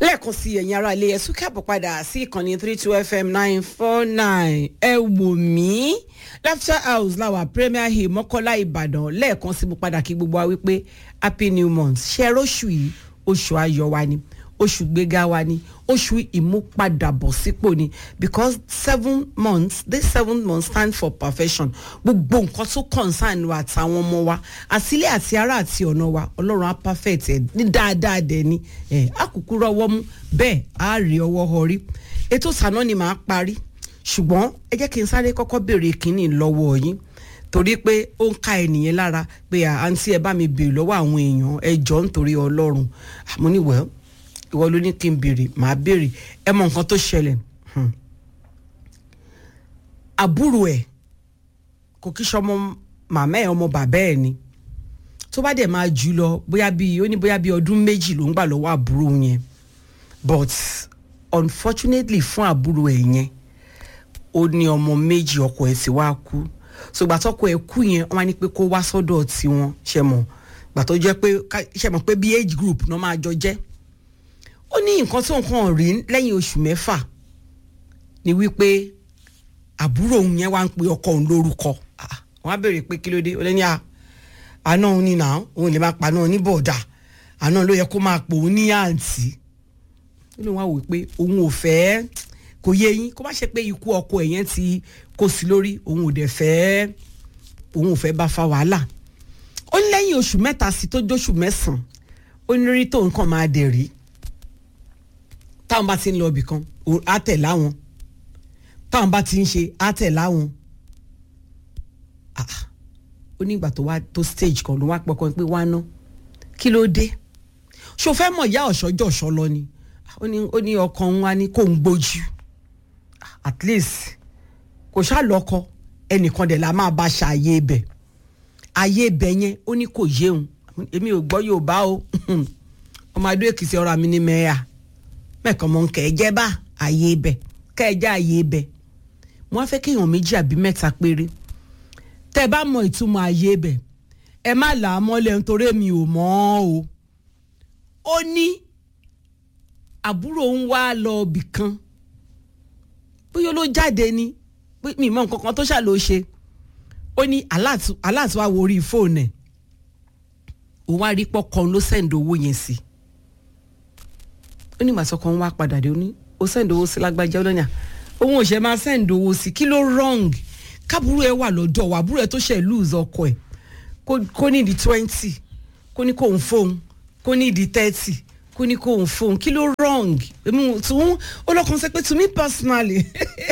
lẹ́ẹ̀kan sí ẹ̀yin ará ilé ẹ̀sùn káàbọ̀ padà sí ìkànnì three two fm nine four nine ẹ wò mí laughter house láwà premier hill mọ́kọ́lá ìbàdàn lẹ́ẹ̀kan sí mo padà kí gbogbo wa wípé happy new month ṣe róṣù yìí oṣù ayọ̀ wa ni oṣù gbéga wa ni oṣù ìmúpadàbọ̀sípò ni because seven months this seven months stand for perfection gbogbo nǹkan tó concern wa àtàwọn ọmọ wa àtìlẹ́ àti ará àti ọ̀nà wa ọlọ́run á perfect ẹ̀ ní dáadáa dẹ̀ ni ẹ̀ á kúkú rọwọ́ mú bẹ́ẹ̀ á rí ọwọ́ họrí ètò sànà ni màá parí ṣùgbọ́n ẹ jẹ́ kí n sáré kọ́kọ́ béèrè kínní lọ́wọ́ yín torí pé ó ń ka ènìyàn lára pé àǹtí ẹ bá mi béèrè lọ́wọ́ àwọn èèyàn ẹ jọ nítorí ọlọ́run àmọ́ ní wẹ́ẹ́ ìwọ ló ní kí n béèrè màá béèrè ẹ mọ nǹkan tó ṣẹlẹ̀ àbúrò ẹ̀ kò kí sọmọ màmá ẹ̀ ọmọ bàbá ẹ̀ ni tó bá dẹ̀ máa jù lọ bóyá bíi ó ní bóyá bíi ọdún méjì ló ń gbà lọ́wọ́ àbúrò yẹn but unfortunately fún àbúrò ẹ̀ yẹn ó ní ọmọ méjì ọkọ ẹ̀ sì wá kú ṣùgbọ́n àtọ́kọ ẹ̀ kú yẹn wọ́n á ní pé kó wá sọ́dọ̀ tiwọn ṣe mọ̀ gbà tó jẹ́ pé ṣe mọ̀ pé bí age group náà máa jọ jẹ́ ó ní nǹkan tó nǹkan rí lẹ́yìn oṣù mẹ́fà ni wípé àbúrò òun yẹn wá ń pe ọkọ òun lórúkọ wọn á béèrè pé kí ló dé ó lẹ́ni àná òun ni náà òun lè máa pa náà ní bọ̀dà àná ló yẹ kó máa pò ó ní àǹtí ó lè wá wò pé òun ò fẹ́ kò yé yín kó má ṣe pé ikú ọkọ ẹ̀ yẹn ti kó sí lórí òun ò dẹ̀ fẹ́ òun ò fẹ́ bá fa wàhálà ó ní lẹ́yìn oṣù mẹ́ta sí tó jóṣù mẹ́sàn-án ó ní rí tó nǹkan máa dẹ̀ rí táwọn bá ti ń lọ ibì kan á tẹ̀ láwọn táwọn bá ti ń ṣe á tẹ̀ láwọn ó ní ìgbà tó wá tó stage kan ló wá pọkàn pé wá ná kí ló dé ṣó fẹ́ mọ̀ ìyá ọ̀ṣọ́jọ́ ọ̀ṣọ́ lọ ni ó ní ọkàn òun wá ní kó ń gbójú at least kò ṣáà lọ́kọ ẹnìkan dẹ̀ la máa bá ṣàyè ibẹ̀ ayé ibẹ̀ yẹn ó ní kò yéun èmi ò gbọ́ Yorùbá o ọmọ adó èkìtì ọ̀rọ̀ mi ní mẹ́ẹ̀ẹ́ mẹ́ẹ̀kan mọ̀ nkẹ́ ẹ jẹ́ bá ààyè ibẹ̀ kẹ́ ẹ jẹ́ ààyè ibẹ̀ mo wá fẹ́ kéèyàn méjì àbí mẹ́ta péré tẹ́ ẹ bá mọ ìtumọ̀ ààyè ibẹ̀ ẹ má là á mọ́lẹ̀ nítorí mi ò mọ̀ ọ́ o ó ní àbúrò ń wá lọ ibì kan bóyá ló jáde ni mi mọ nǹkan kan tó ṣàlò ṣe ó ní aláàtú wa wo orí fóònù ẹ̀ òun wá rí pọ́kàn ló sẹ́ǹdì owó yẹn sí i ó ní ìgbà sọkàn wá padà dé ó ní ó sẹ́ǹdì owó sí lágbájá ó lọ́nyà òun ò ṣe máa sẹ́ǹdì owó sí kí ló wrong kábúrú ẹ wà lọ́dọ̀ wà àbúrò ẹ tó ṣe lose ọkọ ẹ kó ní di twenty kó ní kóun fóun kó ní di thirty kó ní kóun fóun kí ló wrong èmi tún ó lọ́kàn sẹ́ pé to me personally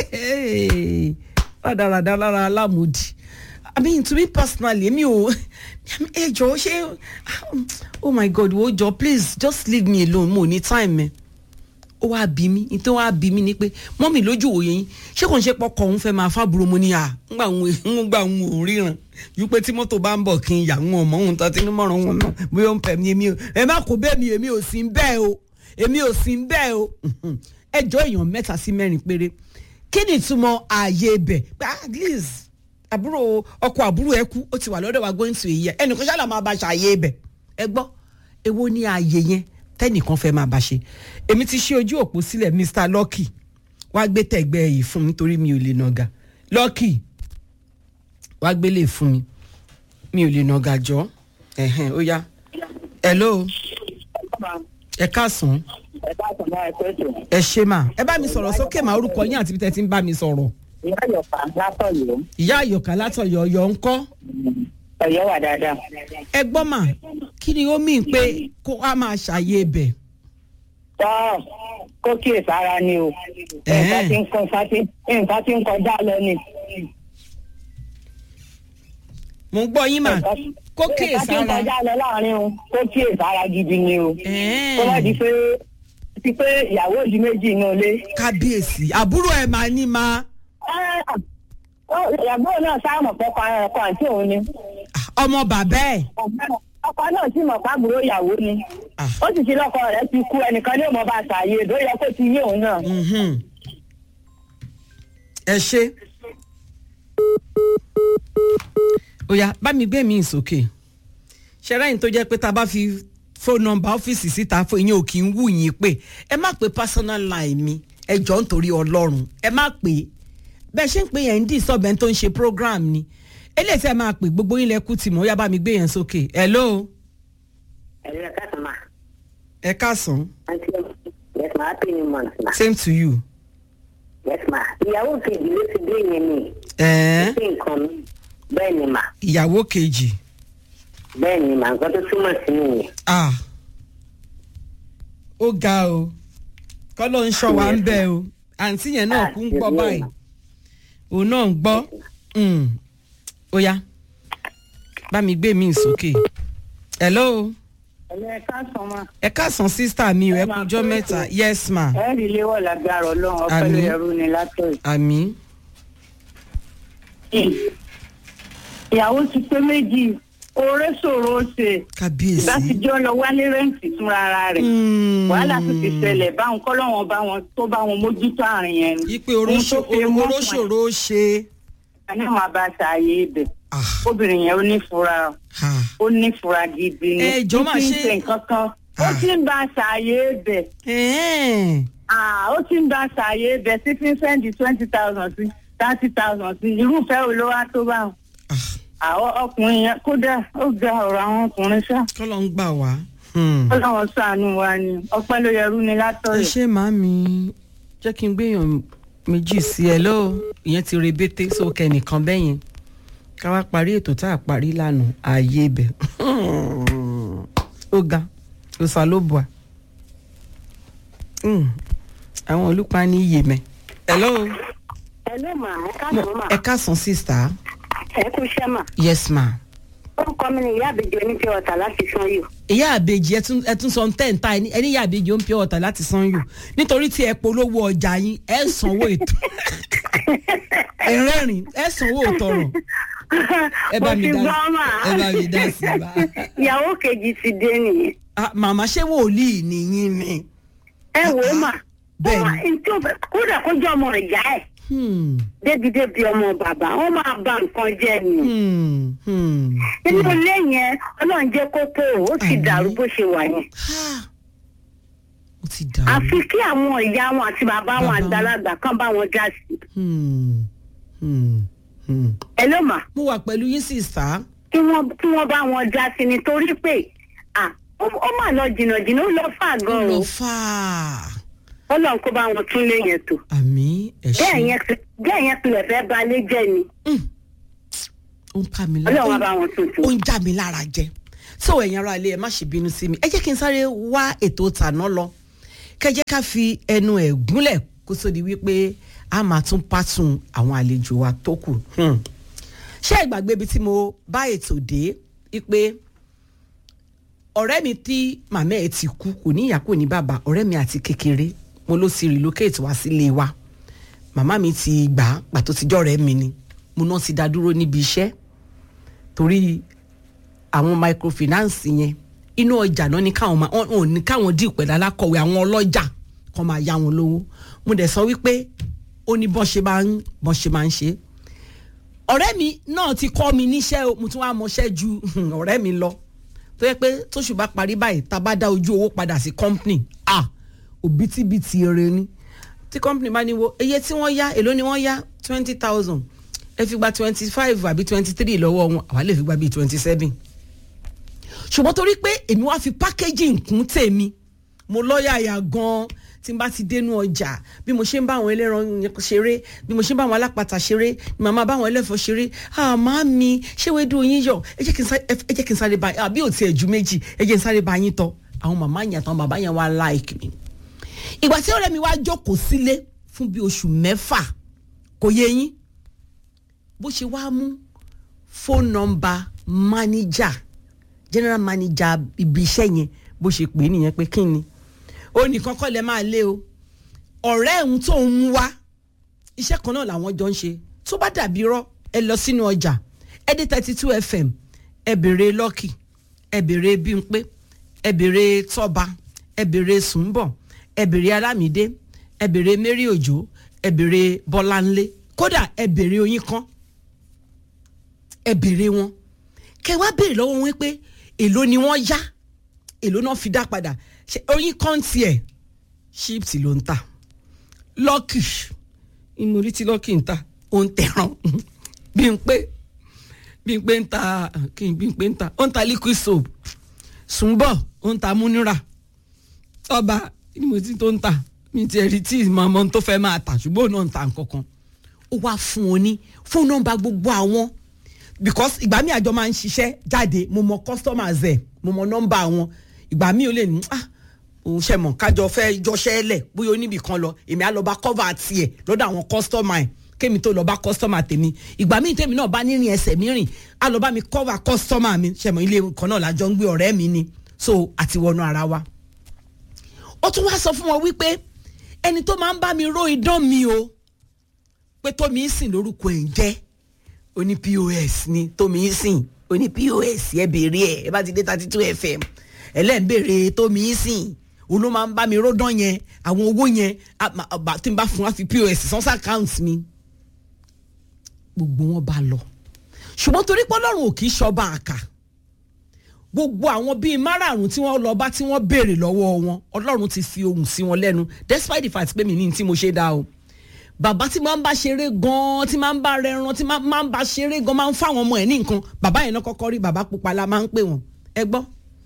rádaràdà lára alámòdì i mean to me personally èmi ò ẹ jọ ṣé oh my god wo jọ please just leave me alone mo ní time ẹ ó wá bí mi ní tó wá bí mi ni pé mọ́mì lójú òye yín ṣé kò ń ṣe pọkàn òun fẹ́ máa fábùrò mo ní à ńgbà ń gbà ń wò ríran yí pé tí mọ́tò bá ń bọ̀ kí n yà ń ọmọ òun tán tí ní mọ̀ràn wọn náà bóyá ó ń pẹ̀ mí èmi ò ẹ má kó bẹ́ẹ̀ mi èmi ò sí bẹ́ẹ̀ o èmi ò sí bẹ́ẹ̀ o ẹ jọ èèyàn mẹ́ta sí mẹ́rin péré kí ni ìtumọ̀ ààyè ibẹ̀ at least àbúrò ọkọ àbúrò ẹ kú ó ti wà lọ́dọ̀ wa going to a year ẹnìkan ṣáà máa bá ṣàyè ibẹ̀ ẹ gbọ́ èwo ni ààyè yẹn tẹ́nìkan fẹ́ máa bá ṣe èmi ti ṣí ojú òpó sílẹ̀ Mr Lucky wá gbé tẹ̀gbẹ́ yìí fún mi torí mi ò lè nàgà Lucky wá gbélé fún mi mi ò lè nàgà jọ ẹ̀hẹ̀n ó yá hello ẹ káàsán ẹ ṣe mà ẹ bá mi sọ̀rọ̀ sókè mà orúkọ yín àti bí tẹ́ ti ń bá mi sọ̀rọ̀ ìyá àyọkà látọ̀yọ́. ìyá àyọkà látọ̀yọ́ ọ̀yọ́ ń kọ́. ọ̀yọ́ wà dáadáa. ẹ gbọ́ mà kí ni ó mì pé kó a máa ṣàyè ibẹ̀. tọ́ kó kíyè sára ni o nǹkan tí ń kọ nǹkan tí ń kọjá lọ ni. mo ń gbọ́ yín mà kó kíyè nǹkan tí ń sára. kọjá lọ láàrin o kó kíyè sára gidi ni o. kó má di pé ti pé ìyàwó òdì méjì inú ilé. kábíyèsí àbúrò ẹ̀ máa ní máa ìyàgbọ́ náà sáàmù pọ́kọ ọkọ àǹtí òun ni. ọmọ bàbá ẹ̀. ọkọ náà sì mọ̀ pàbúrò ìyàwó ni. ó sì ti lọ́kọ rẹ̀ ti kú ẹnìkan ní òmò bá ṣàyè èdò yẹ kó ti yé òun náà. Mhm. ẹ ṣe. ó yá bá mi gbé mi ìsòkè ṣẹ́rẹ́yìn tó jẹ́ pé tá a bá fi phone number ọ́fíìsì síta fún ìyẹn ò kì í wù yín pé ẹ má pe personal line mi ẹ jọ ń torí ọlọ́run ẹ má pè é bẹ́ẹ̀ ṣe ń pè yẹn ń dì sọ́bẹ̀ tó ń ṣe program ni eléyìí tí ẹ máa pè gbogbo yín lẹ́kú tì mọ́ ó yá bá mi gbé yẹn sókè hello ẹ̀rọ káàtó ma ẹ káàsán àǹtí yes ma happy new month ma same to you. yes ma ìyàwó kejì ló ti dé yẹn ni ẹ̀ẹ́n sí nǹkan mi bẹ́ẹ̀ ni ma ìyàwó kejì bẹ́ẹ̀ ni ma nǹkan tó túmọ̀ sí nìyẹn ah ó ga o kọ́ ló ń ṣọ́ wa ń bẹ́ o àǹtí yẹn náà kú ń gbọ́ báyìí òun náà ń gbọ́ Mm. ó yá bá mi gbé mi sókè hello ẹ̀lẹ́ ẹ̀ka sàn ma ẹ káàsán sísítà mi ò ẹ kújọ́ mẹ́ta yes ma ẹ̀rí léwọ̀ lágbára ọlọ́run ọpẹ́ ló Àmín. yẹrù ni látọ̀ àmì yìí. ìyàwó ti pé méjì oore ṣòro ṣe kábíyèsí ìbátijọ́ lọ wálé rẹ́ǹtì fúnra ara rẹ̀ Mm. wàhálà tó ti ṣẹlẹ̀ báwọn kọ́lọ́wọ́n bá wọn tó bá wọn mójútó àárín yẹn ni. ipe oróṣòro ṣe ní wọn bá ṣàyè ibẹ̀ ah obìnrin yẹn ó nífura ah ó nífura gidi ni Ẹ jọ̀ọ́ máa ó ti ń ṣe- ṣe nǹkan kan ó Ah. ti ń bá ṣàyè ibẹ̀ ẹ̀ẹ́n Ah, ó ti ń bá ṣàyè ibẹ̀ sí fi ń sẹ́ndì twenty thousand sí thirty thousand sí irúfẹ́ wo ló wá tó bá wọn. ah àwọn ọkùnrin yẹn kódà ó ga ọ̀rọ̀ àwọn ọkùnrin ṣá kọ́ ló ń gbà wá. Hmm. ó láwọn ṣàánú wa ni ọpẹ́ ló yẹrú ni ẹ látọ̀rẹ̀. ṣe màmí jẹ́ kí n gbéyàn méjì sí ẹ lọ́wọ́ ìyẹn ti rebete sókè nìkan bẹ́yẹn ká wá parí ètò tá a parí lánàá ààyè ibẹ̀ ó ga òsà ló bùà àwọn olùpa ní iyè mẹ́ hello ẹ ló mà ẹ Mo- káàtó ma ẹ káàsán sísá ẹ kú iṣẹ́ mà yes ma orúkọ mi ni ìyá àbíjọ ní pure water láti san yìí ìyá àbèjì ẹ tún- ẹ tún sọ ten ta ẹni ẹni ìyá àbèjì ó ń pure water láti san yù nítorí tí ẹ polówó ọjà yín ẹ sanwó ètò ẹ rẹ́rìn ẹ sanwó òtọ̀rọ̀ ẹ bá mo mi ti dá gbọ́ mà ẹ bá mi dá sí i bá. ìyàwó kejì ti dé nìyẹn Ah, màmá ṣé wòlíì nìyí ni. ẹ wò ó mà Bẹ́ẹ̀ni. Ó máa- ntí ó fẹ́- kódà kó jẹ́ ọmọ ìyá ẹ̀ Hmm, débi-débi ọmọ bàbá wọn máa ba nǹkan jẹ́ ni hmm, hmm. inú ilé yẹn ọlọ́run jẹ́ kó tó o ó ti Àmín. dàrú bó ṣe wà yẹn Ha! ó ti dàrú. àfi kí àwọn ìyá wọn àti bàbá wọn Bàbá wọn. àgbàlagbà kan bá wọn já sí Hmm, hmm, hmm. ẹ ló mà mo wà pẹ̀lú yín sísá. kí wọ́n kí wọ́n bá wọn já sí nítorí pé à ó ó mà lọ jìnnàjìnnà ó lọ fà ó gan lọ o fà á. ọlọ́run kó bá wọn tún lé yẹn tó àmì ẹ bẹ́ẹ̀ ṣe yẹn ti- bẹ́ẹ̀ yẹn pilẹ̀ fẹ́ ba lé jẹ́ ni ó ń ká mi lára. ọlọ́run á bá wọn tún tún. ó ń já mi lára jẹ so ẹ̀yin ará ilé ẹ má ṣe bínú sí mi ẹ jẹ́ kí n sáré wá ètò tàná lọ kẹ́ jẹ́ ká fi ẹnu ẹ̀ gúnlẹ̀ kó tó di wípé a máa tún pàtún àwọn àlejò wa tó kù Hmm. ṣé ìgbàgbé ibi tí mo bá ètò dé wípé ọ̀rẹ́ mi tí màmá ẹ̀ ti kú kò ní ìyá kò ní bàbá ọ̀rẹ́ mi àti kékeré mo ló ti relocate wá sílé wa màmá mi ti gbà á pàtó ti jọ́rẹ̀ẹ́ mi ni mo náà ti dá dúró níbi iṣẹ́ torí àwọn microfinance yẹn inú ọjà náà ní káwọn máa wọn ò ní káwọn dì pẹ̀lú alákọ̀wé àwọn ọlọ́jà kan máa yá wọn lówó mo dẹ̀ sọ wípé ó ní bọ́n ṣe máa ń bọ́n ṣe máa ń ṣe ọ̀rẹ́ mi náà ti kọ́ mi níṣẹ́ o mo tún wá mọṣẹ́ ju ọ̀rẹ́ mi lọ tó yẹ pé tóṣù bá parí báyìí tá a bá dá ojú owó padà sí company ah òbítíbitì eré ni tí company bá ní wo iye tí wọ́n yá èló ni wọ́n yá twenty thousand ẹ fi gba twenty five àbí twenty three lọ́wọ́ wọn àwa lè fi gba bíi twenty seven ṣùgbọ́n torí pé èmi wá fi packaging kún tèmi mo lọ́yàyà gan-an tí n bá ti dénú ọjà bí mo ṣe ń bá àwọn ẹlẹ́ran yẹn ṣeré bí mo ṣe ń bá àwọn alápatà ṣeré ni màmá bá àwọn ẹlẹ́fọ́ ṣeré àmọ́ mi ṣé wẹ́ẹ́ yín yọ ẹ jẹ́ kí n sáré ẹ jẹ́ kí n sáré bá àbí ò tiẹ̀ ju méjì ẹ jẹ́ kí n sáré bá yín tọ́ àwọn màmá yẹn àtàwọn bàbá yẹn wá like mi ìgbà tí ọ̀rẹ́ mi wá jókòó sílé fún bí oṣù mẹ́fà kò yé yín bó ṣe wá mú phone number manager general manager ibi iṣẹ́ yẹn bó ṣe pè é nìyẹn pé kí ni ó nìkan kọ́ lẹ máa lé o ọ̀rẹ́ ẹ̀hún tó ń mú wá iṣẹ́ kan náà làwọn jọ ń ṣe tó bá dàbí rọ́ ẹ lọ sínú ọjà ẹ dé thirty two fm ẹ bèrè lucky ẹ bèrè bímpé ẹ bèrè tọ́ba ẹ bèrè sùnbọ̀ ẹ bèrè alámídé ẹ bèrè mary òjò ẹ bèrè bọ́láńlé kódà ẹ bèrè oyin kan ẹ bèrè wọn kẹ wá bèrè lọ́wọ́ wọn pé èló ni wọ́n yá èló náà fi dá padà ṣe oyin kọ́ńtì ẹ̀ chips ló ń tà lọ́kì ìmúrí tí lọ́kì ń tà ó ń tẹ̀ràn bí n pé bí n pé ń ta kí n bí n pé ń ta ó ń ta liquid soap sùnbọ̀ ó ń ta múnira ọba ni mo ti tó ń tà mi ti ẹ̀rí tí màmá tó fẹ́ máa tà ṣùgbọ́n òun náà ń ta nǹkan kan ó wá fún un ní fóònù nọ́mbà gbogbo àwọn because ìgbà mi àjọ máa ń ṣiṣẹ́ jáde mo mọ customers ẹ̀ mo mọ nọ́mbà wọn ìgbà mi ò lè ní ah òun ṣe mọ̀ kájọ fẹ́ jọṣẹ́ lẹ̀ bóyá oníbì kan lọ èmi á lọ bá cover tiẹ̀ lọ́dọ̀ àwọn customer ẹ̀ kémi tó lọ bá customer tèmi ìgbà míì tèmi náà bá nírìn ẹsẹ̀ mi rìn á lọ bá mi cover customer mi ṣe mọ̀ ilé kan náà lájọ ń gbé ọ̀rẹ́ mi ni so àti wọnú ara wa ó tún wá sọ fún wọn wípé ẹni tó máa ń bá mi ró idán mi o pé tómi ń sìn lórúkọ ẹ̀ ń jẹ́ oní pos ni tómi ń sìn oní pos ẹ béèrè ẹ ẹ bá ti dé thirty two fm ẹlẹ́n béèrè tómi ń sìn òun ló máa ń bá mi ródán yẹn àwọn owó yẹn tí n bá fún wa fi pos sans account mi gbogbo wọn bá lọ ṣùgbọ́n torí pé ọlọ́run ò kì í ṣọba àkà gbogbo àwọn bíi márààrún tí wọ́n lọ bá tí wọ́n béèrè lọ́wọ́ wọn ọlọ́run ti fi ohùn sí wọn lẹ́nu despite the fact pé mi ní tí mo ṣe dá o bàbá tí máa ń bá ṣeré gan-an tí máa ń bá rẹran tí máa ń bá ṣeré gan-an máa ń fáwọn ọmọ ẹ̀ ní nǹkan bàbá yẹn náà kọ́kọ́ rí bàbá pupa la máa ń pè wọ́n ẹ gbọ́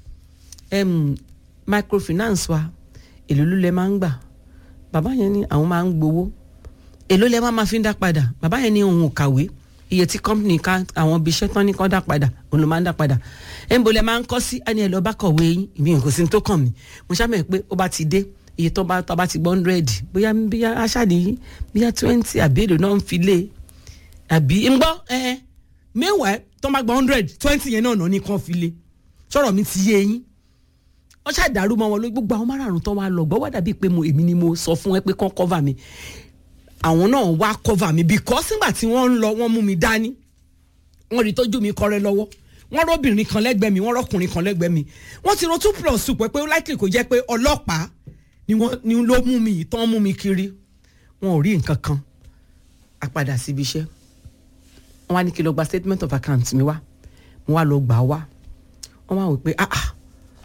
microfinance wa èló ló lẹ máa ń gbà bàbá yẹn ní àwọn máa ń gbowó èló lẹ máa ma fi ń dá padà bàbá yẹn ní òun ò kàwé iye tí company ká àwọn ibi iṣẹ́ tán ní kán dá padà òun ló máa ń dá padà ẹ̀ ń bolẹ̀ máa ń kọ́ sí ẹni ẹ̀ lọ́ọ́ bá kọ̀wé yín ìbí kò sí ní tó kàn mí mo ṣàmì pé ó bá ti dé iye tó bá tó bá ti gbọ́ hundred bóyá bóyá aṣáàdì bóyá twenty àbí èlò náà ń fi lé àbí ń gbọ́ ẹ mẹ́wàá tó bá gbọ́ hundred twenty yẹn náà náà ní kàn fi lé sọ̀rọ̀ mi ti yé yín wọ́n ṣàdàrú mọ́ wọn lórí gbogbo àwọn márààrún tó wá lọ gbọ́ wá dàbí pé mo èmi ni mo sọ fún ẹ pé kán cover mi àwọn náà wá cover mi because nígbà tí wọ́n ń lọ wọ́n mú mi dání wọ́n rí tójú mi kọ́rẹ́ lọ́wọ́ wọ́n rọ́bìnrin kan lẹ́gbẹ̀ẹ́ mi wọ́n rọ́kùnrin kan lẹ́gbẹ̀ẹ́ mi wọ́n ti ro two plus two pé pé ó likely kò jẹ́ pé ọlọ́pàá ni wọ́n ni ló mú mi tán mú mi kiri wọn ò rí nǹkan kan a padà síbi iṣẹ́ wọ́n wá ní kí n lọ gba statement of account mi wá mo wá lọ gbà á wá wọ́n wá wò pé ah ah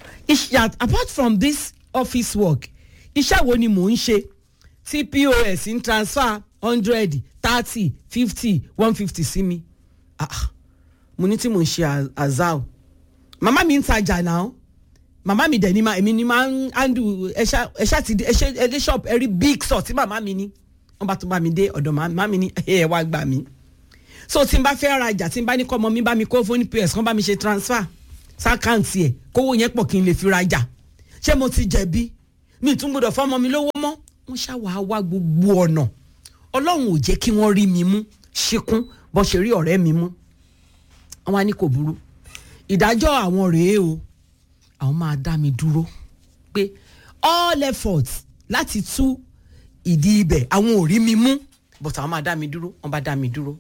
iṣẹ́ apart from this office work iṣẹ́ wo ni mò ń ṣe tí pos ń transfer hundred thirty fifty one fifty sí mi ah ah mo ní tí mò ń ṣe azal màmá mi ń tajà náà màmá mi dẹ̀ ni ma èmi ni máa ń handle ẹ̀ṣá ẹ̀ṣá ti di ẹ̀ṣẹ́ ẹ̀dẹ́ shop ẹ̀rí big store tí màmá mi ní wọ́n bá tún bá mi dé ọ̀dọ̀ màmá mi ní ẹ̀ wá gbà mí so tí n bá fẹ́ rajà tí n bá ní kọ́ ọmọ mi bá mi kó fún pos kán bá mi ṣe transfer sákàǹtì ẹ̀ kówó yẹn pọ̀ kí n lè fi rajà ṣé mo ti jẹ̀bi mi tún gbọdọ̀ fọ́mọ mi lówó mọ́ wọ́n ṣàwà wá gbogbo ọ̀nà ọlọ́run ò jẹ́ kí wọ́n rí mi mú ṣíkún bó ṣe rí ọ̀rẹ́ mi mú àwọn á ní kò burú ìdájọ́ àwọn rèé o àwọn máa dá mi dúró pé all efforts láti tú ìdí ibẹ̀ àwọn ò rí mi mú but àwọn máa dá mi dúró wọ́n bá dá mi dúró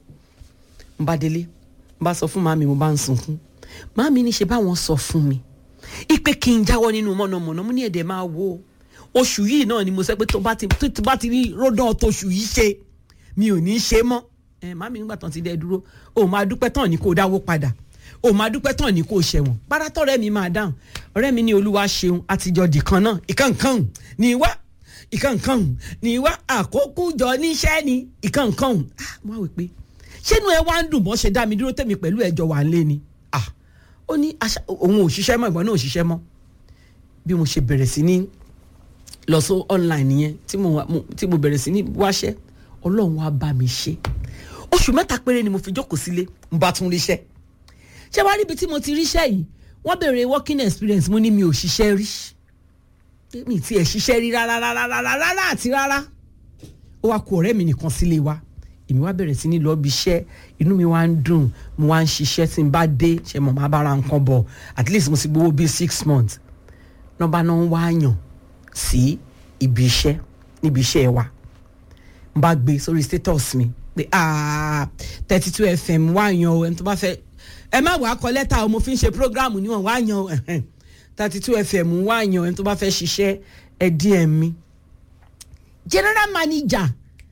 mo bá délé mo bá sọ fún màmí mo bá ń sunkún màmí ní ṣe báwọn sọ fún mi ipe kí n jáwọ́ nínú mọ̀nàmọ́ná mo ní ẹ̀dẹ̀ máa wo oṣù yìí náà ni mo sọ pé tó bá ti tó bá ti rí ródán tóṣù yìí ṣe mi ò ní í ṣe mọ́ ẹ màmí nígbà tán ti dẹ dúró o máa dúpẹ́ tán ní kó dáwó padà o máa dúpẹ́ tán ní kó ṣẹ̀wọ̀n párátọ́ rẹ̀ mi máa dáhùn ọ̀rẹ́ mi ní olúwa ṣeun àtijọ́ dìkan náà ìkànkàn ní wá ìkànkàn ní wá àkókò jọ níṣẹ́ ni ìkànkàn ah mo wá wí pé ṣénu ẹ wá ń dùn bọ́ ṣe dá mi dúró tèmi pẹ̀lú ẹjọ́ wà ń lé ni ah ó ní òun ò ṣiṣẹ́ mọ́ ìbọn náà ò ṣiṣẹ́ mọ́ bí mo ṣe bẹ̀rẹ̀ sí ní lọ sí online yẹn tí mo tí mo bẹ̀rẹ̀ sí ní wáṣẹ́ ọlọ́run wá bá mi ṣe oṣù mẹ́ta péré ni mo fi jókòó sílé n bá tún ríṣẹ́ ṣé wàá níbi tí mo ti ríṣẹ́ yìí wọ́n béèrè working experience mo ní mi ò ṣiṣẹ́ rí mi ti ẹ̀ ṣiṣẹ́ rí rárá rárá rárá rárá àti rárá ó wá kó ọ̀rẹ́ mi nìkan sílé wa èmi wá bẹ̀rẹ̀ sí ní lọ́ọ́ bí iṣẹ́ inú mi wá ń dùn mo wá ń ṣiṣẹ́ tí n bá dé ṣe mọ̀ máa bára nǹkan bọ̀ at least mo sì gbowó bíi six months nọ́ba náà ń wá yàn sí ibi iṣẹ́ níbi iṣẹ́ wa n bá gbé sórí status mi pé thirty two fm wá yan o ẹni tó bá fẹ́ ẹ má wàá kọ lẹ́tà o mo fi ń ṣe program níwọ̀n wá yan o thirty two fm wá yan ẹni tó bá fẹ́ ṣiṣẹ́ ẹ díẹ̀ mi general manager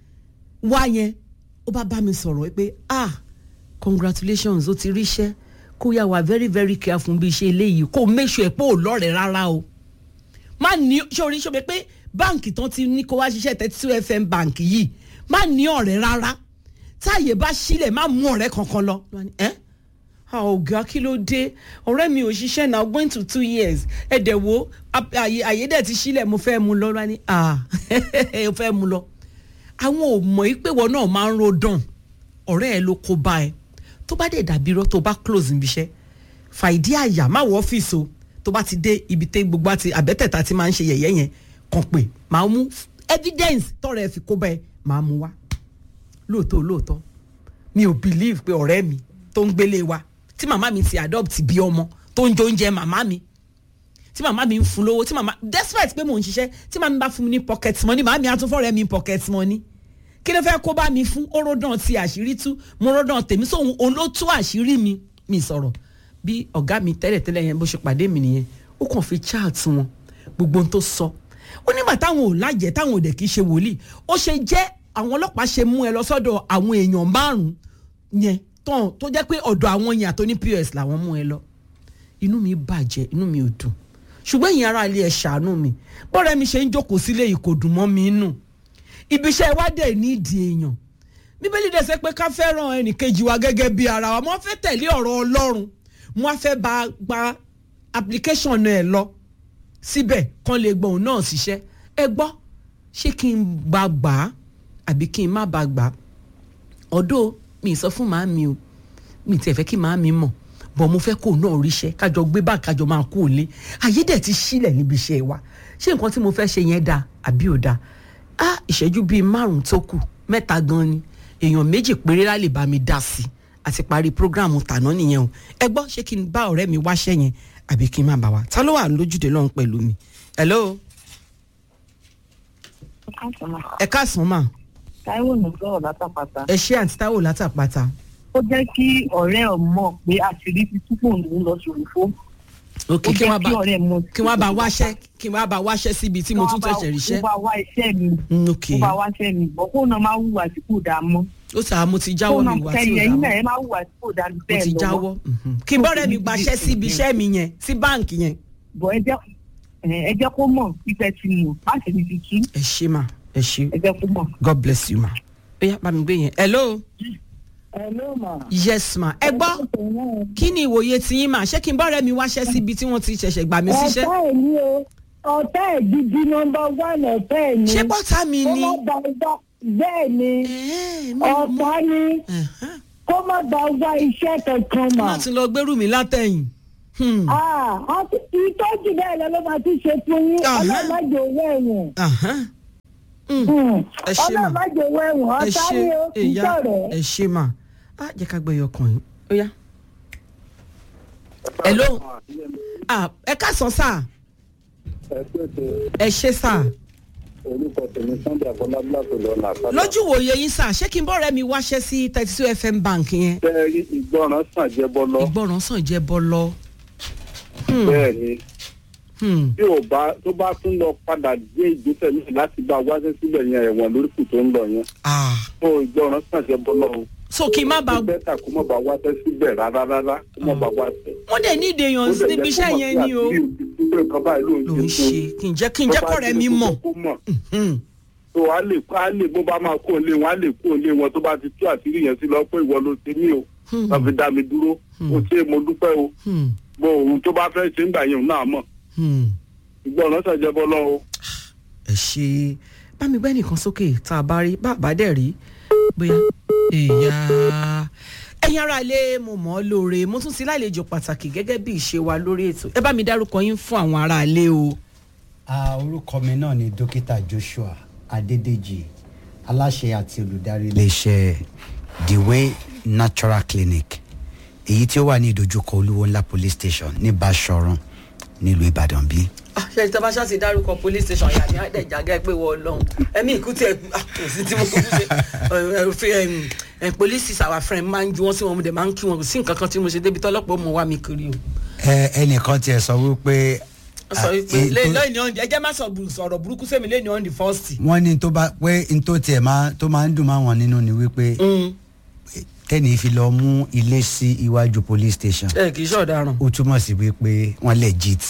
wá yẹn ó bá bá mi sọ̀rọ̀ pé ah congratulations ó ti ríṣẹ́ kó yà wá very very careful bí iṣẹ́ eléyìí kó make sure pé ò lọ́rẹ̀ẹ́ rárá o má ní sórí sóbi pé báǹkì tán ti ní kó wá ṣiṣẹ́ thirty two fm báǹkì yìí má ní ọ̀rẹ́ rárá táàyè bá sílẹ̀ má mú ọ̀rẹ́ kankan lọ. ẹ́ ọ̀gá kí ló dé ọ̀rẹ́ mi ò ṣiṣẹ́ now going to two years ẹ̀dẹ̀ wo àyè dẹ̀ ti sílẹ̀ mo fẹ́ mu lọ rání ẹ fẹ́ mu lọ. àwọn ò mọ̀ yí pé wọn náà máa ń ro dàn ọ̀rẹ́ ẹ ló kó bá ẹ tó bá dẹ̀ dàbí irọ́ tó bá close níbi iṣẹ́ fàìdí àyà má wọ ọ́fíìsì o tó bá ti dé ibi tẹ́ gbogbo àti àbẹ́tẹ̀ta ti máa ń ṣe yẹ̀yẹ́ yẹn kàn pé màá mú evidence tọrọ ẹ fi kó bá ẹ màá mú wá lóòótọ́ lóòótọ́ mi ò believe pé ọ̀rẹ́ mi tó ń gbélé wa tí màmá mi ti adopt bí ọmọ tó ń jẹ oúnjẹ màmá mi tí màmá mi ń fún lówó tí màmá despite pé mò ń ṣiṣẹ́ tí màmá mi bá fún mi ní pocket money màmá mi á tún fọ́ọ̀rẹ́ mi pocket money kí ló fẹ́ kó bá mi fún ó ròdàn ti àṣírí tú mo ròdàn tèmi sóhun òun ló tú àṣírí mi mi sọ̀rọ̀ bí ọ̀gá mi tẹ́lẹ̀tẹ́lẹ̀ yẹn bó ṣe pàdé mi nìyẹn ó kàn fi chat wọn gbogbo ohun tó sọ ó nígbà táwọn ò lájẹ táwọn ò dẹ̀ kí ṣe wòlíì ó ṣe jẹ́ àwọn ọlọ́pàá ṣe mú ẹ lọ sọ́dọ̀ àwọn èèyàn márùn-ún yẹn tán tó jẹ́ pé ọ̀dọ̀ àwọn yẹn àtọ́ ní pos làwọn mú ẹ lọ inú mi bàjẹ́ inú mi ò dùn ṣùgbọ́n ìyẹn ara ilé ẹ̀ ṣàánú mi bọ́ọ̀rẹ́ mi ṣe ń jókòó sílé yìí kò dùn mọ́ mi nù ibiṣẹ́ wa dẹ̀ nídìí èèyàn bíbélì dẹ̀ sẹ́ pé ká fẹ́ràn ẹnìkejì wa gẹ́gẹ́ bí ara wa mo fẹ́ tẹ̀lé ọ̀rọ̀ ọlọ́run mo fẹ́ bá gba application ẹ̀ lọ síbẹ̀ kán lè gbọ́ òun náà ṣiṣẹ́ ẹ gbọ́ ṣé kí n bá gbà á àbí kí n má bá gbà á ọ̀dọ́ mi sọ fún màámi o mi tiẹ̀ fẹ́ kí màámi mọ̀ bọ̀ mo fẹ́ kó náà ríṣẹ́ kájọ gbé bá kájọ máa kó lé ayé dẹ̀ ti sílẹ̀ níbi iṣẹ́ wa ṣé nǹkan tí mo fẹ́ ṣe yẹn dáa àbí ò dáa á ìṣẹ́jú bíi márùn-ún tó kù mẹ́ta gan ni èèyàn méjì péré lá lè bá mi dá sí i àti parí programu tàná nìyẹn o ẹ gbọ́ ṣé kí n bá ọ̀rẹ́ mi wáṣẹ́ yẹn àbí kí n má bá wa ta ló wà lójúde lọ́hùn pẹ̀lú mi hello ẹ káàsán mà Táíwò ní sọ̀rọ̀ látàpàtà. ẹ ṣé àǹtí táwò látàpàtà ó jẹ́ kí ọ̀rẹ́ ọ̀ mọ̀ pé àṣírí ti túbọ̀ ń lọ sórí fóònù. ok ó kí jẹ́ wọ́n bá kí ọ̀rẹ́ mọ̀ kí wọ́n bá wáṣẹ́ kí wọ́n bá wáṣẹ́ síbi tí mo tún tẹ̀sẹ̀ ríṣẹ́ ó bá wá iṣẹ́ mi Mm, ok ó bá wá iṣẹ́ mi bọ̀ kó náà máa hùwà tí kò dáa mọ́. ó sà mo ti jáwọ́ mi wá sí kẹyìn ẹ̀yìn náà ìdáwọ́ ẹ máa hùwà tí kò dáa mo bẹ́ẹ̀ ti lọ́wọ́. jáwọ́ mhm. kí bọ́rẹ̀ mi gbaṣẹ́ síbi iṣẹ́ mi yẹn sí báǹkì yẹn bọ̀ ẹ jẹ́ ẹ jẹ́ kó mọ̀ pípẹ́ ti mọ̀ má ṣe ní ti tú ẹ ṣé mà ẹ ṣé ẹ jẹ́ kó mọ̀. god bless you ma ó yá bá mi gbé yẹn hello Hello ma. yes ma ẹ gbọ́ kí ni ìwòye tí yín mà ṣé kí n bọ́rẹ̀ mi wáṣẹ́ síbi tí wọ́n ti ṣẹ̀ṣẹ̀ gbà mí síṣẹ́ ọ̀tá ẹ̀ ní o ọ̀tá ẹ̀ gidi nọmba one ọ̀tá ẹ̀ ní. ṣé bọ́tà mi kó ni má ba ọgbà bẹ́ẹ̀ ni Ẹ̀ẹ́, mi ò mọ̀. ọ̀tá ni Ẹ̀hán. kó má ba ọgbà iṣẹ́ kankan mà. má ti lọ gbẹ́rù mi látẹ̀yìn Hmm. Ah, àti ìtọ́jú bẹ́ẹ̀ lọ ló máa ti ṣe fún yín Aha. ọlọ́mọdé owó ẹ̀wọ̀n. Ahán. Hmm. Hmm. Ẹ ṣé mà. ọlọ́mọdé owó ẹ̀wọ̀n ẹ ọ̀tá ṣe ni o ìyá ìtọ̀rẹ́. ẹ ṣe mà á jẹ́ ká gbé ọkàn yín ó yá. hello ah ẹ káàsán sà ẹ ṣe sà orúkọ tèmi sunday abọlábí láti lọ làkàlà. lójú wòye yín sà ṣé kí n bọ́ọ̀rẹ́ mi wáṣẹ́ sí thirty two fm bank yẹn bẹ́ẹ̀ rí ìgbọràn sàn jẹ́ bọ́lọ́. ìgbọràn sàn jẹ́ bọ́ lọ. bẹ́ẹ̀ ni Hmm. bí ò bá tó bá tún lọ padà gbé ìgbésẹ̀ míì láti bá wáṣẹ́ síbẹ̀ yẹn ẹ̀wọ̀n lóríkù tó ń lọ yẹn. ah tó ìgbọràn sàn jẹ́ bọ́lọ́ o. so kí n má ba ó bẹ́tà kó má bá wáṣẹ́ síbẹ̀ rárá rárá kó má bá wáṣẹ́. wọ́n dẹ̀ ní ìdèyàn níbi iṣẹ́ yẹn ni o ló ń ṣe kí n jẹ́ kí n jẹ́ kọ́rẹ́ mi mọ̀. Hmm. tó a lè a lè bó bá máa kó lé wọn a lè kó lé wọn tó bá ti tú àṣírí yẹn sí lọ pé ìwọ ló ti mí o Hmm. wọn fi dá mi dúró o ṣe mo dúpẹ́ o Hmm. bó ohun tó bá fẹ́ ṣe ń gbà yẹn òun náà mọ̀ Hmm. ìgbọràn ṣàjẹ́ bọ́ lọ́wọ́. ẹ ṣe bá mi gbẹ́ nìkan sókè tá a bá rí bá a bá dẹ̀ rí bóyá èèyà ẹ̀yin ará ilé mo mọ̀ ọ́ lóore mo tún ti lálejò pàtàkì gẹ́gẹ́ bí ìṣe wa lórí ètò ẹ bá mi dárúkọ yín fún àwọn ará ilé o. Ah, orúkọ mi náà ni dókítà joshua adédèjì aláṣẹ àti olùdarí iléeṣẹ́ the way natural clinic èyí tí ó wà ní ìdojúkọ olúwo ńlá police station ní basọ̀run nílùú ìbàdàn bí. ṣe ìtọ́ bá ṣáàtì dárúkọ police station yà ní àdẹ̀jágẹ́ pé wọ́n lọ́hùn ẹ̀mí ìkú tí ẹ̀ kò sí tí mo kú ṣe police is our friend máa ń ju wọn sí wọn mo dẹ̀ máa ń kí wọn kò sí nǹkan kan tí mo ṣe débi tọ́lọ́pọ̀ mọ̀ wá mi kiri o. ẹ ẹnìkan tiẹ̀ sọ wípé. ó sọ wípé ah, lẹ́yìn ètò- lẹ́yìn on the ẹjẹ́ má sọ bù- sọ̀rọ̀ burúkú sẹ́mi lẹ́yìn on the first. wọ́n ní tó bá pé n tó tiẹ̀ máa tó máa ń dùn máa wọn nínú ni wípé tẹ́ni fi lọ mú ilé sí iwájú police station ẹ kì í ṣọ̀daràn. ó túmọ̀ sí wípé wọ́n legit.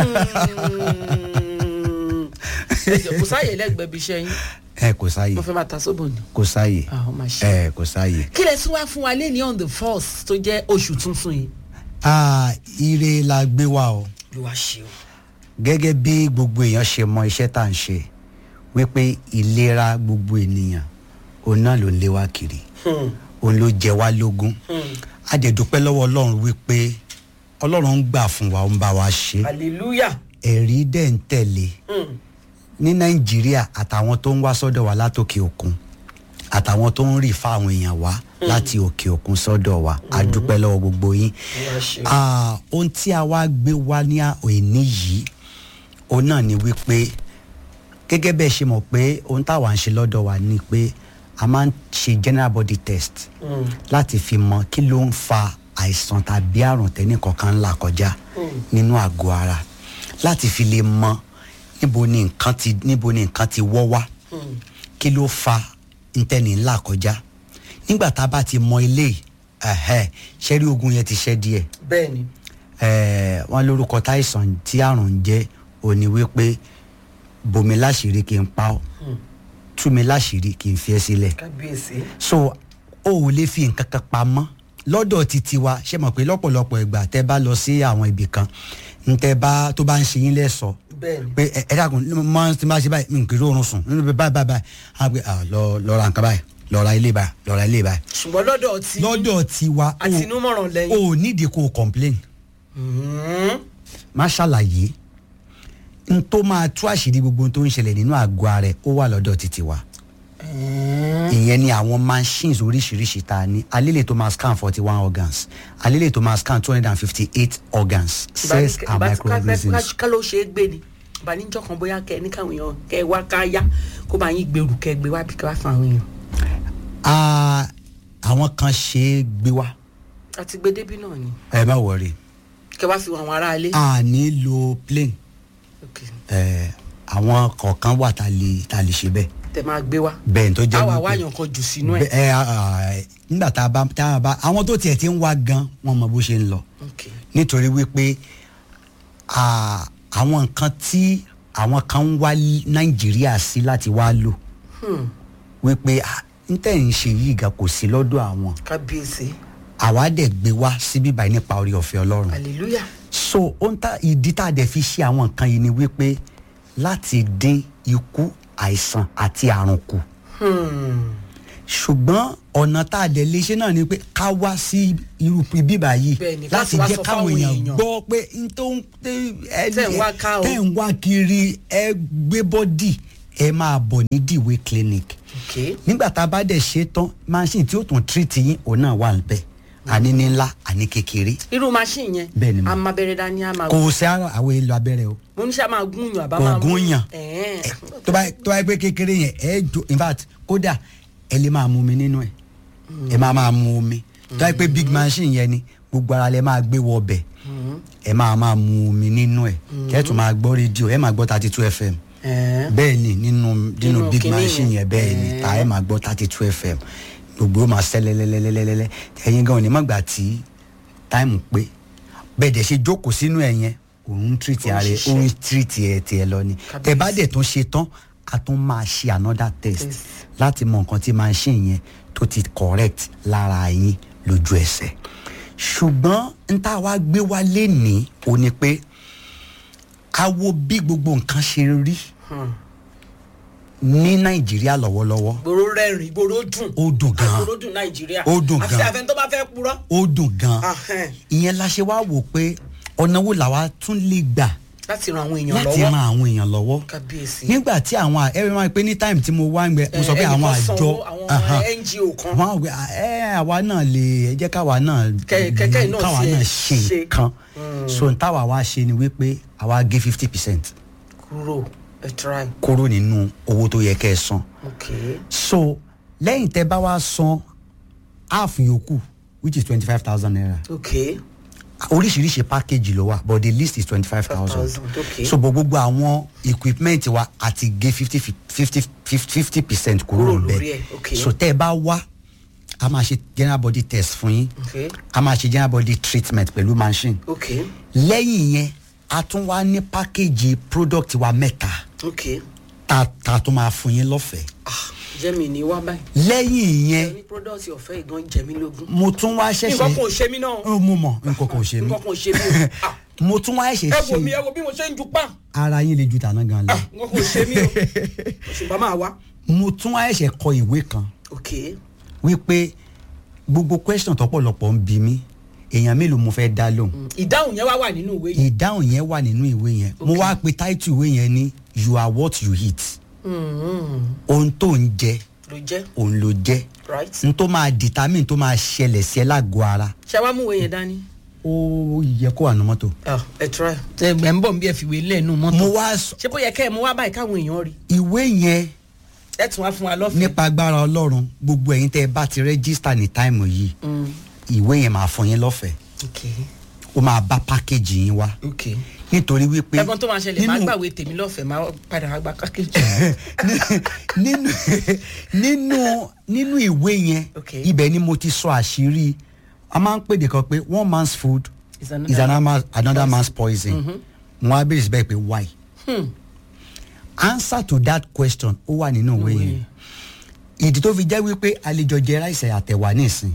ẹ jọ kò sáàyè lẹ́gbẹ̀ẹ́ bí iṣẹ́ yín ẹ kò sáàyè mo fẹ́ máa ta sóbò ni. kò sáàyè àwọn máa ṣe. ẹ kò sáàyè. kí lẹ tún wá fún wa lé ní on the first tó jẹ́ oṣù tuntun yìí. Ah, ire la gbé wa o ló wá ṣe o. gẹ́gẹ́ bí gbogbo èèyàn ṣe mọ iṣẹ́ tá à ń ṣe wípé ìlera gbogbo ènìyàn òun náà ló ń lé wa kiri òun ló jẹ wá lógún a dẹ̀ dúpẹ́ lọ́wọ́ ọlọ́run wípé ọlọ́run ń gbà fún wa ó ń bá wa ṣe hallelujah. ẹ̀rí dẹ̀ ń tẹ̀lé ní nàìjíríà àtàwọn tó ń wá sọ́dọ̀ wa látòkè òkun àtàwọn tó ń rì fáwọn èèyàn wá láti òkè òkun sọ́dọ̀ wa a dúpẹ́ lọ́wọ́ gbogbo yín Ah, ohun tí a wá gbé wá ní òní yìí òun náà ni wípé gẹ́gẹ́ bẹ́ẹ̀ ṣe mọ̀ pé ohun táwa ń ṣe lọ́dọ̀ wa ni pé a máa ń ṣe general body test láti fi mọ kí ló ń fa àìsàn tàbí àrùn tẹ́nìkọ̀ọ̀kan ńlá kọjá nínú àgọ́ ara láti fi lè mọ níbo ni nǹkan ti níbo ni nǹkan ti wọ́ wá kí ló fa ntẹ́ni ńlá kọjá nígbà tá a bá ti mọ ilé ṣẹ́rí ogun yẹn ti ṣẹ́ díẹ̀ bẹ́ẹ̀ni. eh, wọn lórúkọ táìsàn tí àrùn ń jẹ́ òní wípé bomi láṣìírí kí n pa ọ́ tú mi láṣìírí kí n fi ẹ́ sílẹ̀ kábíyèsí. so o ò lè fi nǹkan kan pamọ́ lọ́dọ̀ titi wa ṣe mọ̀ pé lọ́pọ̀lọpọ̀ ìgbà tẹ́ bá lọ sí àwọn ibì kan ntẹ́ bá tó bá ń ṣe yín lẹ́sọ̀ọ́ bẹ́ẹ̀ni. pé ẹ ẹ dàgùn mọ tí n bá ṣe báyìí n kì í rọrùn sùn nínú báyìí báyìí báyìí á gbé ah, lọ lọ ra nǹkan báyìí lọ ra ilé báyìí lọ ra ilé báyìí. ṣùgbọ́n lọ́dọ̀ tí. lọ́dọ̀ tiwa o- àtinúmọ̀ràn lẹ́yìn. o ò nídìí kó o complain Mhm. má ṣàlàyé n tó máa tú àṣírí gbogbo ohun tó ń ṣẹlẹ̀ nínú àgọ́ ara ẹ̀ ó wà lọ́dọ̀ títí wa ìyẹn ni àwọn machines oríṣiríṣi tá a ní alílẹ̀ tó máa scan forty one organs alílẹ̀ tó máa scan two hundred and fifty eight organs cells and microorganisms. ká ló ṣe é gbé ni ìbànújọ kan bóyá kẹ ní káwọn èèyàn kẹ wá ká yá kó bá yín gbèrú kẹ gbé wá bí kẹ wá fún àwọn èèyàn. Ah, àwọn kan ṣe é gbé wá àti gbé débí náà ni ẹ má wọrí kẹ wá fi àwọn ará ilé. a ní lo plane Ok. ẹ àwọn kọ̀ọ̀kan wà tá a lè tá a lè ṣe bẹ́ẹ̀ tẹ máa gbé wá. bẹ́ẹ̀ tó jẹ́ àwa wípé- wáyàn kan jù sínú ẹ. Bẹ- ẹ ah, nígbà tá a bá tá a bá àwọn tó tiẹ̀ ti ń wá gan wọn mọ bó ṣe ń lọ ok nítorí wípé ah, àwọn nǹkan tí àwọn kan ń wá nàìjíríà sí láti wá lò wípé ah, n tẹ̀ ń ṣe yìí gan kò sí lọ́dọ̀ àwọn kábíyèsí àwa dẹ̀ gbé wá síbí báyìí nípa orí ọ̀fẹ́ ọlọ́run hallelujah. so ohun tá ìdí tá a dẹ̀ fi ṣe àwọn nǹkan yìí ni wípé láti dín ikú àìsàn àti àrùn kù ṣùgbọ́n ọ̀nà tá a dẹ̀ lè ṣe náà ni pé ká wá sí irú ibi báyìí Bẹ́ẹ̀ni, láti láti wá jẹ́ sọ káwọn fáwọn èèyàn èèyàn. gbọ́ pé n tó ń tẹ́ ẹ Tẹ́ ń wá ká o. tẹ́ ń wá kiri ẹ gbé bọ́dì ẹ máa bọ̀ ní dìwé clinic ok nígbà tá a bá dẹ̀ ṣe tán machine tí ó tún treat yín òun náà wà níbẹ̀ àní ní ńlá àní kékeré irú machine yẹn Bẹ́ẹ̀ni ma. a máa bẹ̀rẹ̀ dání a máa kò sí ara àwọn èèlò abẹ́rẹ́ o mo ní sá máa gún yàn àbá máa kò gún yàn Ẹ̀ẹ́n. Ẹ, tó bá tó bá yẹ pé kékeré yẹn ẹ jo in fact kódà ẹ lè máa mu omi nínú ẹ ẹ máa máa mu omi tó bá yẹ pé big machine yẹn ni gbogbo ara lẹ máa gbé wọ ọbẹ̀ ẹ máa máa mu omi nínú ẹ kẹ́ ẹ tún máa gbọ́ rédíò ẹ máa gbọ́ thirty two fm Ẹ̀ẹ́n. bẹ́ẹ̀ ni nínú nínú Nínú big kinní machine yẹn. yẹn bẹ́ẹ̀ ni ta ẹ máa gbọ́ thirty two fm gbogbo ó máa ṣẹ́ lẹ́lẹ́lẹ́lẹ́lẹ́lẹ́ ẹ̀yin gan ni mọ̀gbà tí táìmù pé bẹ́ẹ̀ dẹ̀ ṣe jókòó sínú ẹ̀ yẹn òun tírìtì Ó ń ààrẹ ṣiṣẹ́. òun tírìtì ẹ̀ tiẹ̀ lọ ni Kábíyèsí. tẹ bá dẹ̀ tún ṣe tán a tún máa ṣe another test Test. láti mọ nǹkan tí machine yẹn tó ti correct lára yín lójú ẹsẹ̀ ṣùgbọ́n n tá a wá gbé wá lénìí ò ní pé a wo bí gbogbo nǹkan ṣe rí ní nàìjíríà lọ́wọ́lọ́wọ́ gbòòrò rẹ́rìn gbòòrò dùn ó dùn gan gbòòrò dùn nàìjíríà Ó dùn àfi gan. àfẹn tó bá fẹ́ purọ́. ó dùn gan Ahẹ́n. ìyẹn la ṣe wá wò pé ọ̀nà wo làwa tún lè gbà láti ran àwọn èèyàn láti lọ́wọ́ ran àwọn èèyàn lọ́wọ́ kábíyèsí. nígbà tí àwọn ẹ̀rọ máa ń pè ní time tí mo wá ń gbẹ mo sọ pé Eh, àwọn ẹnìkan àjọ sanwó, àwọn Ahan. ngo kan wọn àwọn ẹ àwa náà lè ẹ jẹ́ káwa náà Kẹ- kẹ́kẹ́ náà káwa ṣe- náà ṣe ṣe. nǹkan so n táwa wá ṣe ni wípé àwa gé fifty percent kúrò ẹ try kúrò nínú owó tó yẹ kẹ́ ẹ san ok so lẹ́yìn tẹ́ bá wá san half yòókù which is twenty five thousand naira ok oríṣiríṣi package ló wà but the list is twenty five thousand 5,000, okay. so bọ̀ gbogbo àwọn equipment wa àti gé fifty fifty fifty percent kúrò Kúrò lórí níbẹ̀ ẹ̀, okay. so tẹ́ ẹ bá wá a máa ṣe general body test fún yín okay a máa ṣe general body treatment pẹ̀lú machine okay lẹ́yìn yẹn a tún wá ní pákéjì product wa mẹ́ta okay ta ta tún máa fún yín lọ́fẹ̀ẹ́ ah jẹ́mi ní wá báyìí. lẹ́yìn yẹn ní product ọ̀fẹ́ ìgan jẹ mí lógún. mo tún wá ṣẹ̀ṣẹ̀ nǹkan kan ò ṣe mí náà. ó mú mọ̀ nǹkan kan ò ṣe mí nǹkan kan ò ṣe mí o. Ah, mo tún wá ṣẹ̀ṣẹ̀ ẹ wo mi ẹ ṣe wo bí mo ṣe ń ju pa. ara yín le ju tàná gan lọ Ah, nǹkan kan ò ṣe mí o. ṣùgbọ́n máa wá. mo tún wá ṣẹ̀ṣẹ̀ kọ ìwé kan okay wípé gbogbo question tọ́pọ̀lọpọ̀ ń bi mí èèyàn mélòó mo fẹ́ dá lóhùn ìdáhùn yẹn wá wà nínú ìwé yìí. ìdáhùn yẹn wà nínú ìwé yẹn mo wá pe title ìwé yẹn ní you are what you eat ohun tó ń jẹ ló jẹ́ òun ló jẹ right. n tó máa determine tó máa ṣẹlẹ̀ sí ẹ lágọ̀ọ́ ara ṣé wàá mú ìwé yẹn dání. ó yẹ kó wà ní mọ́tò. Ah, ẹ try. ẹ gbẹ̀ ń bọ̀ bí ẹ fi wé lẹ́nu mọ́tò. mo wá sọ ṣé bóyá kẹ́ ẹ mú wá báyìí káwọn èèyàn rí. ìwé yẹn ẹ tún wá fún wa lọ́fẹ̀ẹ́. nípa agbára ọlọ́run gbogbo ẹ̀yin tẹ́ ẹ bá ti rẹ́gísítà ní táìmù yìí Mm, ìwé yẹn máa fún yín lọ́fẹ̀ẹ́ okay ó máa bá pákéjì yín wá okay. nítorí wípé ẹ̀gbọ́n tó máa ṣẹlẹ̀ máa gbàwé tèmi lọ́fẹ̀ẹ́ máa padà wá gba kákéjì. nínú nínú nínú ìwé yẹn Okay. ibẹ̀ ni mo ti sọ àṣírí a máa ń pèdè kan pé one man's food Is is another another, man's- another man's poison wọn á bèrè síbẹ̀ pé why answer to that question ó wà nínú ìwé yẹn ìdí tó fi jẹ́ wípé àlejò jẹ ráìsì àtẹ̀wà nísìn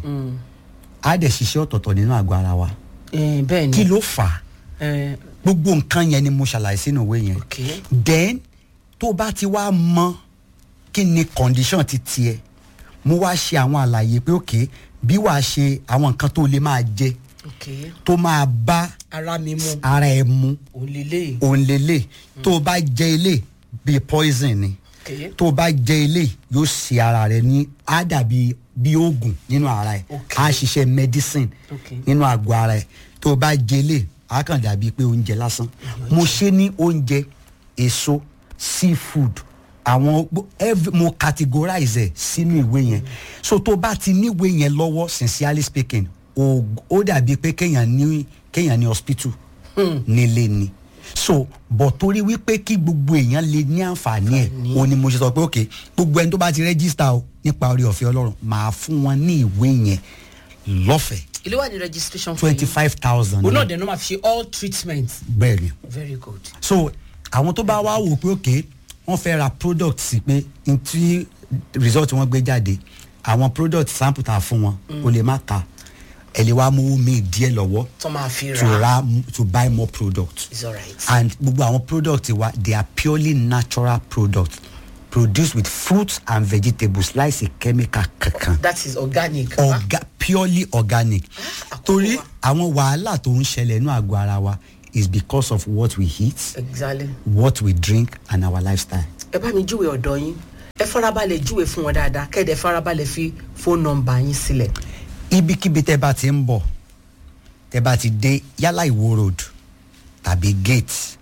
á dẹ̀ ṣiṣẹ́ ọ̀tọ̀ọ̀tọ̀ nínú àgọ́ ara wa Eh, bẹ́ẹ̀ ni. kí ló fà á Eh, gbogbo nǹkan yẹn ni mo ṣàlàyé sínú ìwé yẹn Okay. then tó bá ti wá mọ kí ni condition ti tiẹ̀ mo wá ṣe àwọn àlàyé pé ok bí wàá ṣe àwọn nǹkan tó lè máa jẹ okay. tó máa bá ara mi mu ara ẹ mu òun lélẹ̀. òun lélẹ̀ tó o bá jẹ ilé bíi poison ni okay. tó o bá jẹ ilé yóò ṣe ara rẹ ní á dàbí bí oògùn nínú ara ẹ Okay. á ṣiṣẹ́ medicine Okay. nínú àgọ́ ara ẹ tó o bá jẹ ilé á kàn dàbí pé oúnjẹ lásán mo ṣe ní oúnjẹ èso seafood àwọn gbo- every mo categorize ẹ sínú ìwé yẹn so tó o bá ti níwèé yẹn lọ́wọ́ sincerely speaking o ó dàbí pé kéèyàn ní kéèyàn ní hospital nílé ni so bọ̀ torí wípé kí gbogbo èèyàn lè ní àǹfààní ẹ̀ o ni mo ṣe sọ pé ok gbogbo ẹni tó bá ti rẹ́gísítà o nípa orí ọ̀fẹ́ ọlọ́run máa fún wọn ní ìwé yẹn lọ́fẹ̀ẹ́ ilé wà ní registration fee. twenty five thousand òun náà dẹ̀ ló máa fi ṣe all treatment. bẹ́ẹ̀ ni very good. so àwọn tó bá wá wò pé ok wọ́n fẹ́ ra product sí pé n tí result wọn gbé jáde àwọn product sample ta fún wọn o lè má ka ẹ lè wá mú mi díẹ̀ lọ́wọ́ tó máa fi to ra. ra to buy more product it's alright. and gbogbo àwọn product wa they are purely natural products produced with fruits and vegetables láìsí chemical kankan that is organic. Orga, purely organic àkókò torí wa. àwọn wàhálà tó ń ṣẹlẹ̀ ní àgọ́ ara wa is because of what we eat exactly. what we drink and our lifestyle. ẹ bá mi júwe ọ̀dọ́ yín ẹ farabalẹ̀ júwe fún wọn dáadáa kẹ́ẹ̀dẹ̀ farabalẹ̀ fi fóònù nọmba yín sílẹ̀. ibikíbi tẹ bá ti ń bọ̀ tẹ bá ti dé yálà ìwó road tàbí gate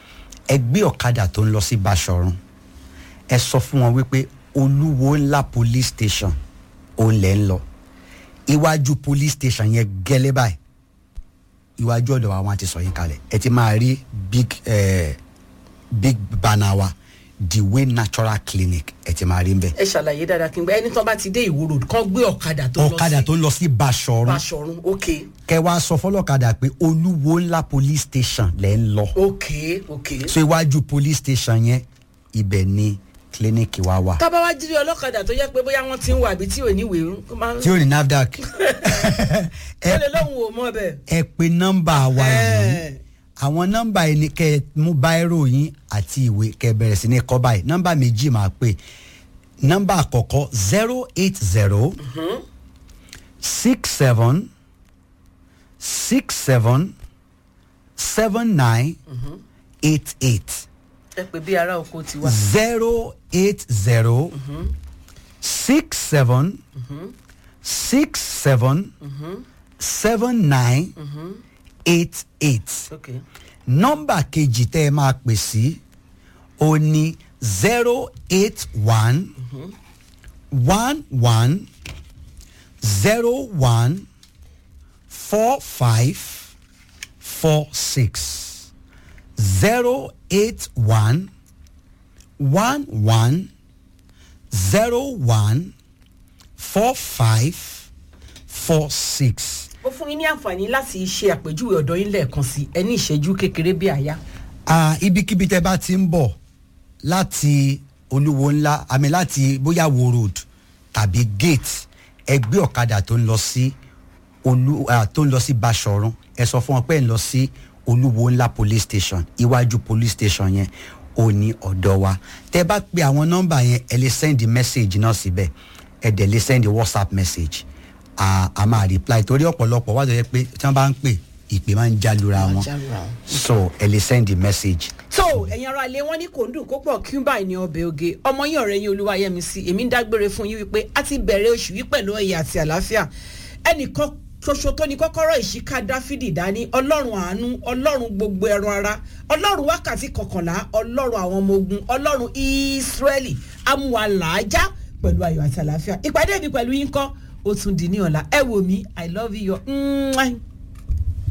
ẹ gbé ọ̀kadà tó ń lọ sí Báṣọ̀run ẹ sọ fún wọn wípé olúwo ńlá police station òun lẹ̀ ń lọ iwájú police station yẹn gẹ́lẹ́ báyìí iwájú ọ̀dọ̀ wa wọn ti sọ yín kalẹ̀ ẹ ti máa rí big eh, big banner wa the way natural clinic ẹ ti máa rí ń bẹ̀ ẹ ṣàlàyé dáadáa kí n gbẹ ẹni tán bá ti dé ìwó road kán gbé ọ̀kadà tó lọ ọ̀kadà sí tó ń lọ sí Báṣọ̀run Báṣọ̀run ok kẹ wá sọ fọlọ́kadà pé olúwo ńlá police station lẹ́ ń lọ ok ok. so iwájú police station yẹn ibẹ̀ ni kílíníìkì wa wà tábà wá jírí ọlọ́kadà tó yẹ pé bóyá wọ́n ti ń wà àbí tí ò ní ìwé ó máa ń tí ó ní nafdac ó ẹ lè lóhùn ò mọ́ bẹ́ẹ̀. ẹ pe nọ́mbà wa yìí Ẹ̀. àwọn nọ́mbà yìí ni kẹ mú báírò yín àti ìwé kẹ bẹ̀rẹ̀ sí ní kọ́ báyìí nọ́mbà méjì máa pè nọ́mbà àkọ́kọ́ zero eight zero six seven six seven seven nine eight eight ẹ pè bí ará oko ti wá. zero eight zero six seven six seven seven nine eight eight ok nọ́mbà kejì tẹ́ ẹ máa pè sí o ní zero eight one one one zero one four five four six zero eight one one one zero one four five four six. ó fún yín ní àǹfààní láti ṣe àpèjúwe ọ̀dọ́ yín lẹ́ẹ̀kan sí ẹ ní ìṣẹ́jú kékeré bí àyà. Ah, ibikíbi tẹ bá ti ń bọ̀ láti olúwo ńlá àmì láti bóyá wo road tàbí gate ẹgbẹ́ ọ̀kadà tó ń lọ sí olú ah, tó ń lọ sí basọ̀run ẹ sọ fún wọn pé ẹ ń lọ sí olúwo ńlá police station iwájú police station yẹn ò ní ọ̀dọ̀ wa tẹ bá pe àwọn nọ́mbà yẹn ẹ lè send message náà síbẹ̀ ẹ dẹ̀ lè send whatsapp message a a máa reply torí ọ̀pọ̀lọpọ̀ wá tó yẹ pé tí wọ́n bá ń pè ìpè máa ń jálura wọn jálura wọn. so ẹ lè send message so ẹ̀yin ara ilé wọn ní kò ń dùn kó pọ̀ kí n báyìí ní ọbẹ̀ oge ọmọ yín ọ̀rẹ́ yín olúwayẹmí sí èmi ń dágbére fún yín wípé a ti bẹ̀rẹ̀ oṣù yìí pẹ̀lú ẹ̀yẹ àti àlàáfíà ẹnìkan ṣoṣo tó ní kọ́kọ́rọ́ ìṣíká dáfídì dání ọlọ́run àánú ọlọ́run gbogbo ẹran ara ọlọ́run wákàtí kọkànlá ọlọ́run àwọn ọmọ ogun ọlọ́run ìsírẹ́lì amúhalàájá pẹ̀lú ayọ̀ àti àlàáfíà ìpàdé mi pẹ̀lú yín kọ́ ó tún di ní ọ̀la ẹ wò mí i love you. Mwah.